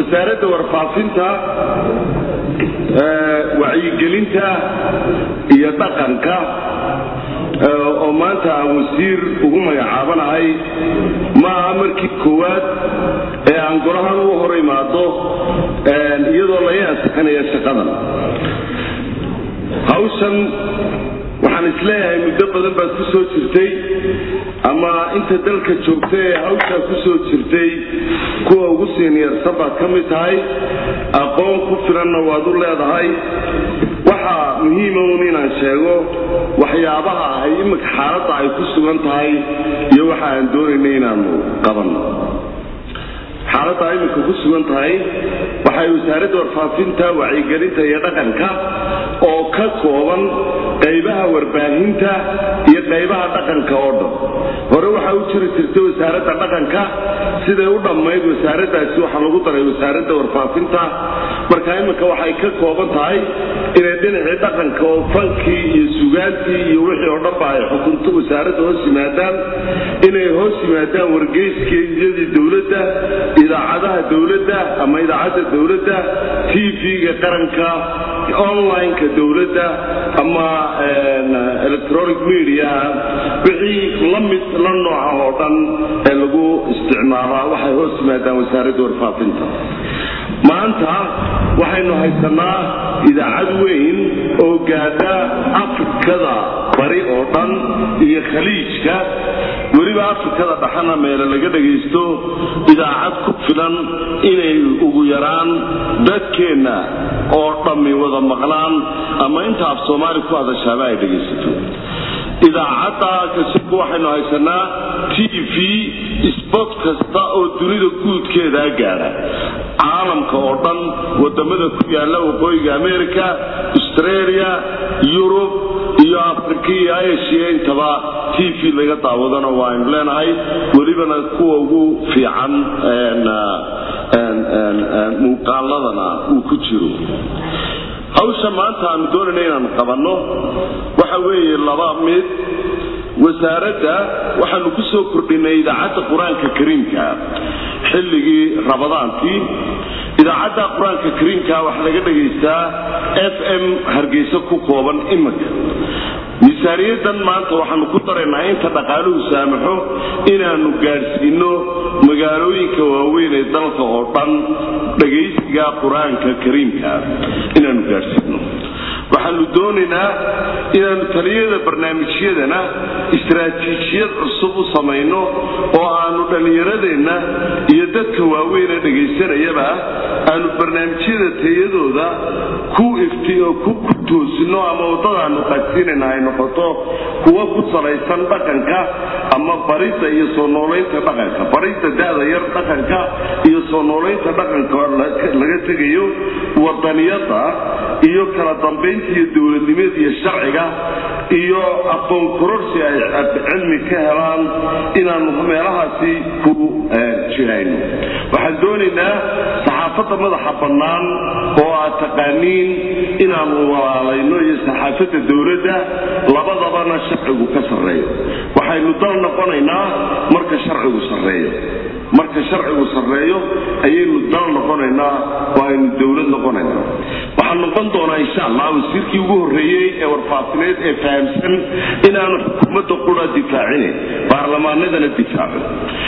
wasaaradda warfaafinta wacyigelinta iyo dhaqanka oo maanta aan wasiir ugu magacaabanahay ma aha markii koowaad ee aan golahan u hor imaado iyadoo laga ansixinaya shaqadan hawshan waxaan isleeyahay muddo badan baad ku soo jirtay ama inta dalka joogta ee hawshaa ku soo jirtay kuwa ugu siiniyarsan baad ka mid tahay aqoon ku filanna waad u leedahay waxaa muhiima un inaan sheego waxyaabaha ay iminka xaaladda ay ku sugan tahay iyo waxa aan doonayna inaanu qabanno xaaladda ay iminka ku sugan tahay waxay wasaaradda warfaafinta wacyigelinta iyo dhaqanka oo ka kooban qaybaha warbaahinta iyo qaybaha dhaqanka oo dhan hore waxaa u jiri jirtay wasaaradda dhaqanka siday u dhammayd wasaaraddaasi waxaa lagu daray wasaaradda warfaafinta marka iminka waxay ka kooban tahay inay dhinacii dhaqanka oo fankii iyo sugaantii iyo wixii oo dhanba ay xukunto wasaaradda hoos yimaadaan inay hoos yimaadaan wargeyskiyadii dowladda idaacadaha dowladda ama idaacadda dowladda tv-ga qaranka online-ka dowladda ama electronic media wixii la mid la nooca oo dhan ee lagu isticmaalaa waxay hoos yimaadaan wasaaradda warfaafinta maanta waxaynu haysanaa idaacad weyn oo gaadha afrikada bari oo dhan iyo khaliijka weliba afrikada dhaxana meele laga dhagaysto idaacad ku filan inay ugu yaraan dadkeenna oo dhammi wada maqlaan ama inta af soomaali ku hadashaaba ay dhagaysato idaacadda kasibku waxaynu haysanaa t v sbot kasta oo dunida guudkeedaa gaadha caalamka oo dhan wadamada ku yaala waqooyiga america australia yurub iyo afrika iyo asia intaba t v laga daawadana waaynu leenahay welibana kuwa ugu fiican muuqaaladana uu ku jiro hawsha maanta aanu doonayna inaanu qabanno waxa weeye laba mid wasaaradda waxaanu ku soo kordhinay idaacadda qur-aanka kariimka xilligii rabadaankii idaacadda qur-aanka kariimka waxaa laga dhagaystaa f m hargeysa ku kooban iminka miisaaniyadan maanta waxaanu ku daraynaa inta dhaqaaluhu saamaxo inaanu gaadhsiino magaalooyinka waaweyn ee dalka oo dhan dhagaysiga qur-aanka kariimka inaanu gaadhsiino waxaanu doonaynaa inaanu taliyada barnaamijyadana istaraatiijiyad cusub u samayno oo aanu dhallinyaradeenna iyo dadka waaweynee dhagaysanayaba aanu barnaamijyada tayadooda ku ifti oo ku toosino ama waddadaanu qaadsiinayna ay noqoto kuwa ku salaysan dhaqanka ama baridda iyo soo noolaynta dhaqanka baridda da'da yar dhaqanka iyo soo noolaynta dhaqanka laga tegayo wadaniyada iyo kala dambaynta iyo dowladnimada iyo sharciga iyo aqoon kororsi ay cilmi ka helaan inaanu meelahaasi ku jihayno waxaan doonaynaa saxaafadda madaxa bannaan oo aad taqaaniin inaanu walaalayno iyo saxaafadda dowladda labadabana sharcigu ka sarreeyo waxaynu dal noqonaynaa marka sharcigu sarreeyo marka sharcigu sarreeyo ayaynu dal noqonaynaa oo aynu dowlad noqonaynaa waxaan noqon doonaa insha allah wasiirkii ugu horreeyey ee warfaafineed ee fahamsan inaanu xukuumadda qura difaacine baarlamaanadana difaacin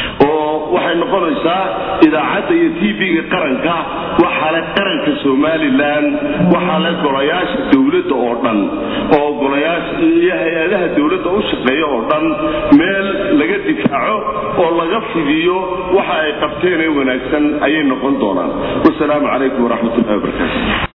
oo waxay noqonaysaa idaacadda iyo tv-ga qaranka waxaa le qaranka somalilan waxaa le golayaasha dowladda oo dhan oo golayaasha iyo hay-adaha dowladda u shaqeeya oo dhan meel laga difaaco oo laga fidiyo waxa ay qabteen ee wanaagsan ayay noqon doonaan wasalaamu calaykum waraxmatullahi wabarakaatu